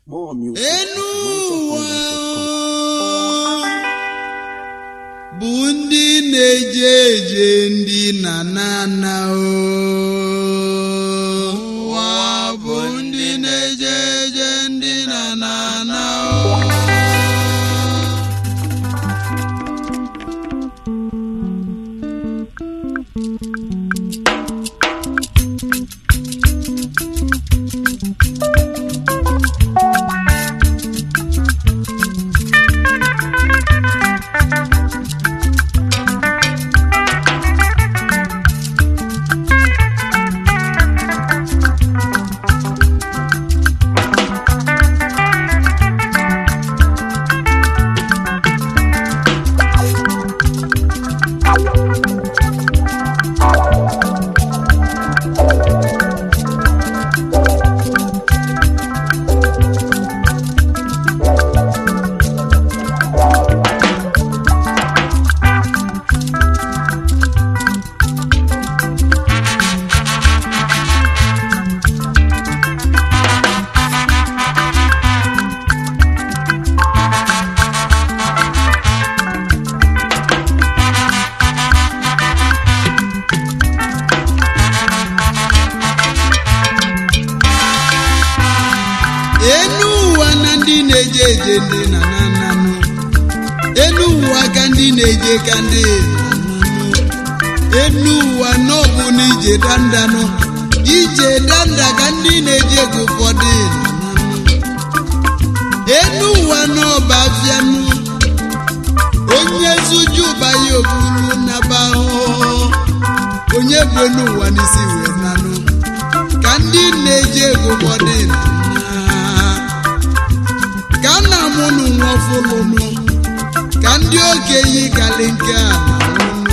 More music. enu ụwa mindsetcontent.com. bụ ndị na-eje eje ndị na nana ụwa bụ ndị na-eje eje ndị na nana enu ụwa na ndị na-eje eje ndị na nananụ enu ụwa ka ndị na-eje ka ndị na-ananụ enu ụwa n'ọbụ na ije dandanụ ije danda ka ndị na-eje ka ụfọdụ na-ananụ enu ụwa n'ọba afianụ onye zuju banye obulu naba ahụhụ onye bụ enu ụwa n'isi wee nanụ ka ndị na-eje ego ụfọdụ na ka nna mụ nụ nwa ọfụlụnụ ka ndị okenye kalị nke a na-anụnụ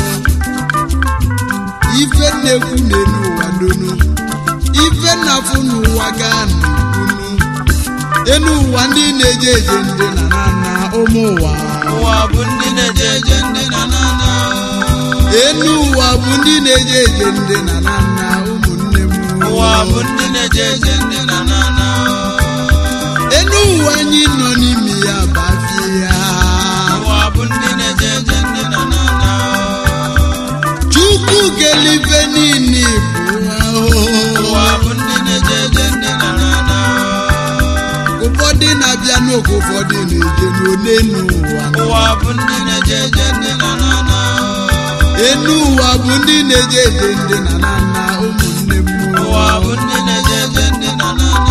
ife na-ekwu n'elu ụwa donu ife na-afụ n'ụwa gaa n'ukunu enu ụwa ndị na-eje eje ndị na na na ụmụ ụwa ụwa bụ ndị na-eje eje ndị na na na enu ụwa bụ ndị na-eje eje ndị na na na ụmụnne m ụwa bụ ndị na-eje eje ndị na na na enu ụwa anyị nọ n'ime ya bafie ya ụwa bụ ndị na-eje eje ndị na na na chukwu kelife niile bụ ahụhụ ụwa bụ ndị na-eje eje ndị na na na ụfọdụ na-abịa n'oge ụfọdụ na-eje n'one n'ụwa ụwa bụ ndị na-eje eje ndị na na na enu ụwa bụ ndị na-eje eje ndị na na na ụmụnne m ụwa bụ ndị na-eje eje ndị na na na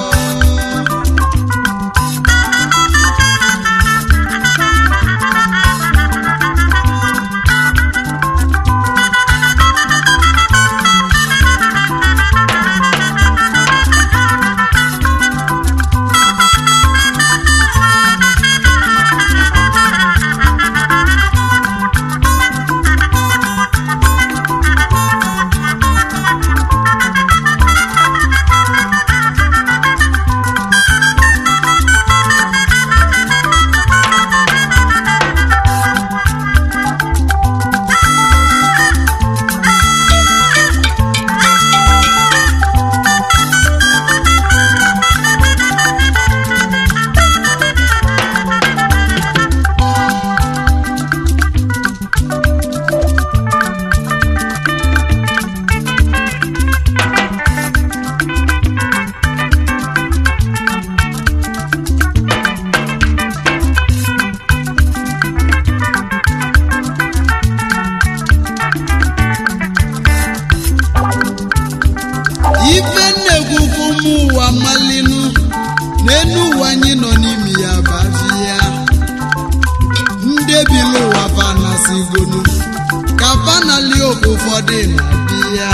ife na-egwukwu ụmụ ụwa malinu n'enu ụwa anyị nọ n'ime ya bazi ya ndị ebili ụwa fanasigonu ka fanali oge ụfọdụ na-adị ya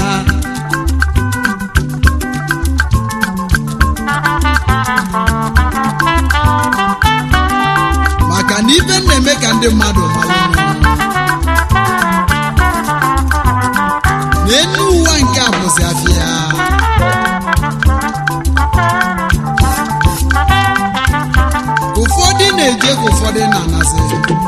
maka na ife na-eme ka ndị mmadụ malụ n'enu ụwa nke a bụzi afịa ụfọdụ na-eje ka ụfọdụ na-anasị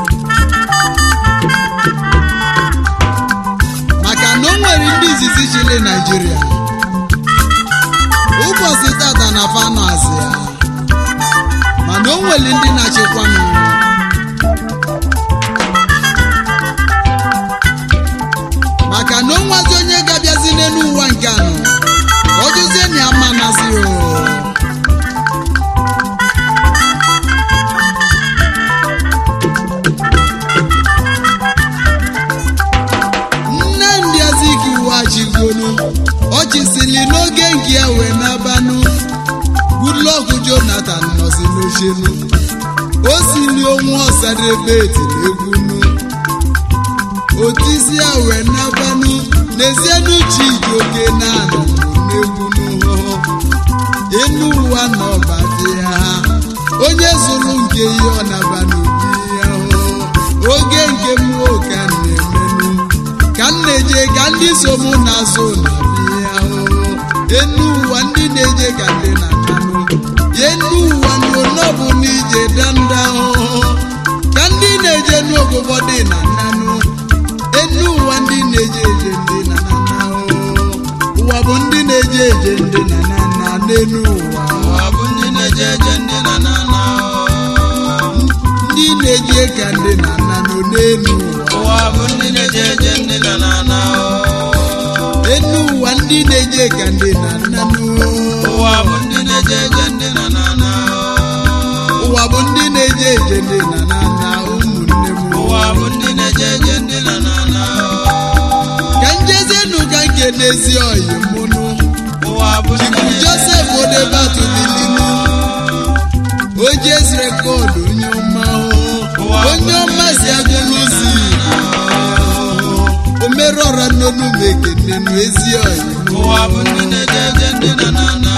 maka na o nwere ndị izizi chili naijiria ụbọchị tata na fanụ azị ya nwere ndị na-achịkwanụ maka na onwazi onye ga-abịazi n'elu ụwa nke anọ ka ọ jụzie na ya ma nazi o nne ndị aziki wachigonu ọchịsili n'oge nke ya wee nabanụ Goodluck Jonathan nọzi n'ochenu o sili onwe ọsadebe etiri egwunu otisi ya wee nabanụ n'ezienu chijioke na-anọ n'egwunu enu ụwa na ọbadị ya onye zụrụ nke ihe ọ naba n'obi ya oge nke mmụọ ka m na-emenụ ka m na-eje ka ndị so mụ na-azụ na ya enu ụwa ndị na-eje ka ndị na mmanụ enu ụwa n'ọbụ n'ije danda ka ndị na-eje n'ogogo dị na nnanụ enu ụwa ndị na-eje eje ndị na nana ụwa bụ ndị na-eje eje ndị na nana n'enu ụwa ụwa bụ ndị na-eje eje ndị na na na ndị na-eje ka ndị na nanụ n'enu ụwa ụwa bụ ndị na-eje eje ndị na na na enu ụwa ndị na-eje ka ndị na nanụ ụwa bụ ndị na-eje eje ndị na na na ụwa bụ ndị na-eje eje ndị na nana ụmụnne m ụwa bụ ndị na-eje eje ndị na na na ka njezienu ka nke n'ezi oyi mụnụ ụwa bụ ndị na-eje josef odebatu bilinu ojes rekọdụ onye ọma Ụwa bụ onye ọma si agụlụzi omerọra n'onu m ekenenu ezi oyi ụwa bụ ndị na-eje eje ndị na na na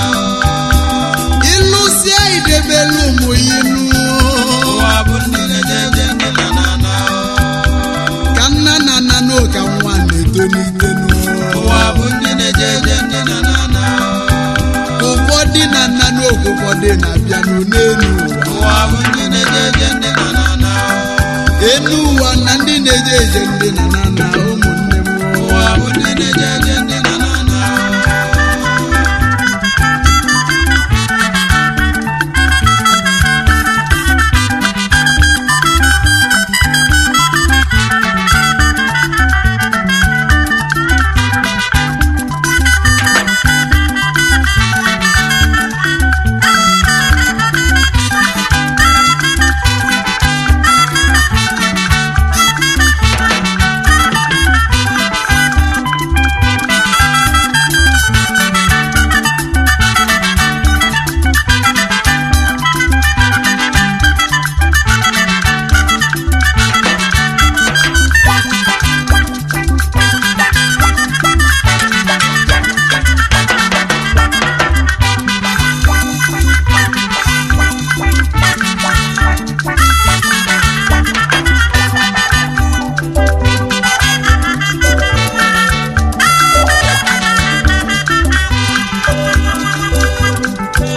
ịlụsịa idebelu ụmụ inu ụwa bụ ndị na-eje eje ndị na na na ka nna na nna n'ụka nwa na-etolitenu ụwa bụ ndị na-eje eje ndị na na na ụfọdụ na nna n'oge ụfọdụ na-abịanụ n'elu ụwa ụwa bụ ndị na-eje eje ndị na na na enu ụwa na ndị na-eje eje ndị na na na ụmụnne m ụwa bụ ndị na-eje eje